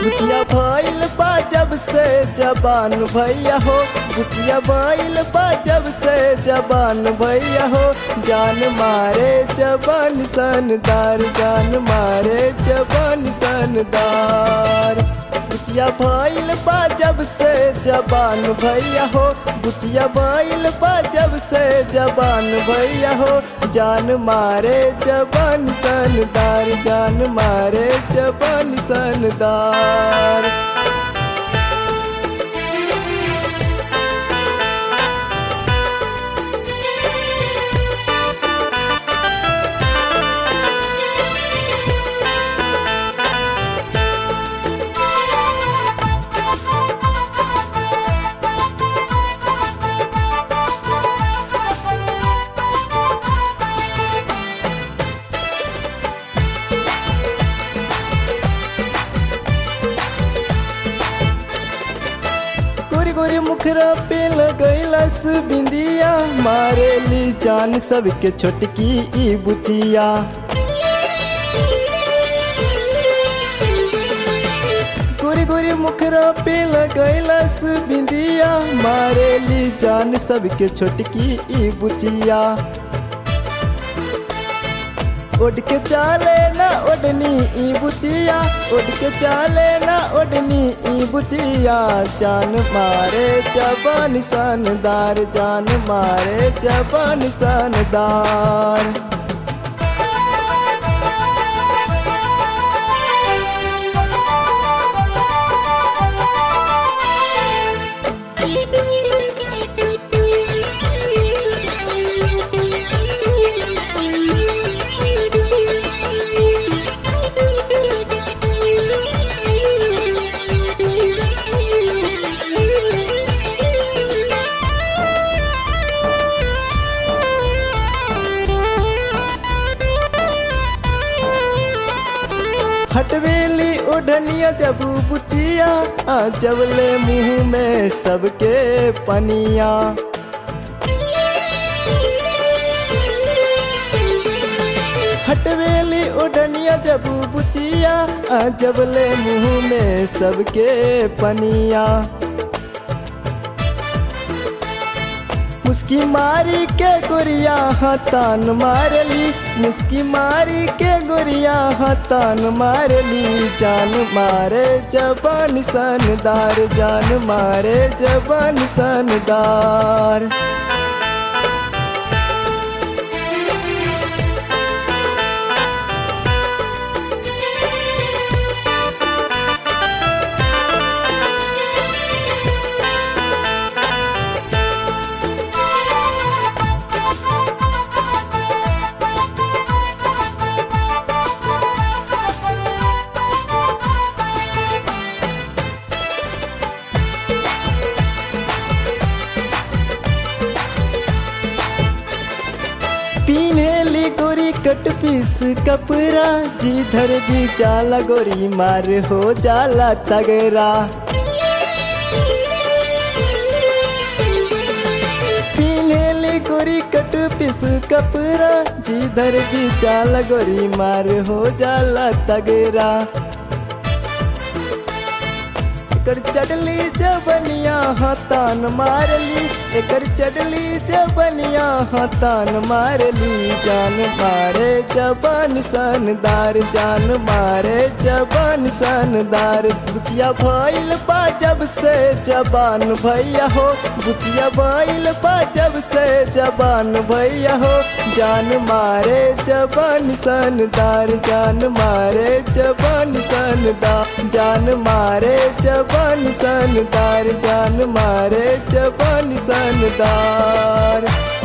बुचिया भइल बा जब से जबान भैया हो बुचिया भइल बा जब से जबान भैया हो जान मारे जबान सनदार जान मारे जबान सनदार बुचिया भइल बा जब से जबान भैया हो बुचिया भइल बा जब से जबान भैया हो जान मारे जबान सनदार जान मारे जबान सनदार गोरी गोरी मुखरा पे लगैलस बिंदिया मारेली जान सबके छोटकी ई बुचिया गोरी गोरी मुखरा पे लगैलस बिंदिया मारेली जान सबके छोटकी ई बुचिया उड़ के चाले ना ओढ़नी ई बुचिया उड़ के चाले ना ओढ़नी ई बुचिया जान मारे जबान सनदार जान मारे जबान सनदार हटवेली ओढ़निया जब बुचिया आ जबले मुंह में सबके पनिया हटवेली ओढ़निया जब बुचिया आ जबले मुंह में सबके पनिया मुस्की मारी के गोरिया हतान मारली मुस्की मारी के गोरिया हतान मारली जान मारे जबान सनदार जान मारे जबान सनदार पीनेली गोरी कट पीस कपड़ा जिधर भी जाला गोरी मार हो जाला तगरा पीनेली गोरी कट पीस कपड़ा जिधर भी जाला गोरी मार हो जाला तगरा एकर चढ़ली जबनिया हतान मारली एकर चढ़ली जबनिया हतान मारली जान मारे जबान सनदार जान मारे जबान सनदार बुचिया भइल बा जब से जबान भैया हो बुचिया भइल बा जब से जबान भैया हो जान मारे जबान सनदार जान मारे जबान सनदार जान मारे जबान सनदार जान मारे जबान सनदार